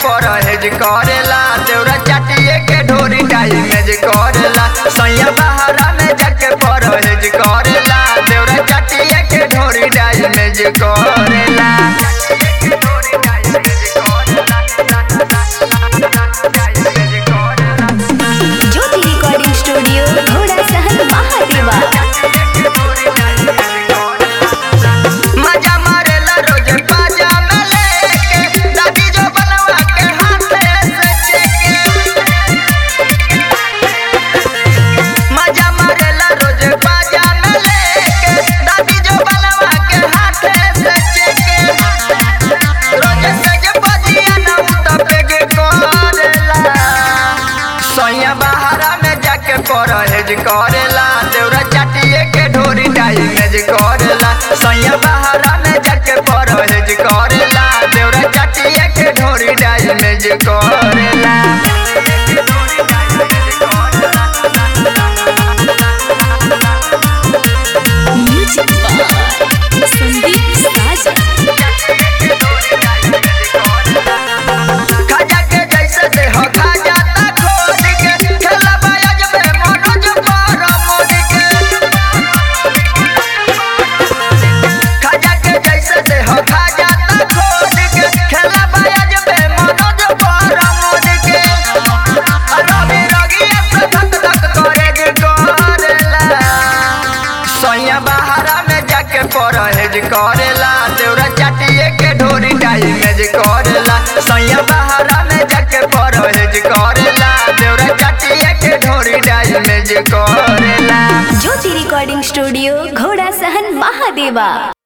परहेज करेला देवरा चाटिए के ढोरी डाइमेज करेला सैया बहारा में जाके परहेज करेला देवरा चाटिए के ढोरी डाइमेज करेला ज्योति रिकॉर्डिंग स्टूडियो घोड़ा सहन महादेवा मजा मारेला रोज बाजा में लेके दादी जो बनवा के हाथे से चेके मजा मारेला रोज बाजा में लेके दादी जो बनवा के हाथे से चेके रोज सज बजिया ना उता पेगे करेला सैया बहारा में जाके परहेज करेला देवरा चाटिए के ढोरी डाइमेज करेला सैया बहारा में जाके परहेज करेला देवरा चाटिए के ढोरी डाइमेज करेला म्यूजिक बाय संदीप साजन खाजा के जैसे देह खा जाता खोद के खेला बाज में मनोज पर मोद के खाजा के जैसे देह खा जाता खोद के खेला बाज में मनोज पर मोद के रवि रगिया से धक धक करे जे करेला सैया बहारा में जाके परहेज करेला देवरा चाटिए के ढोरी डाइमेज करेला सैया बहारा में जाके परहेज करेला देवरा चाटिए के ढोरी डाइमेज करेला ज्योति रिकॉर्डिंग स्टूडियो घोड़ा सहन महादेवा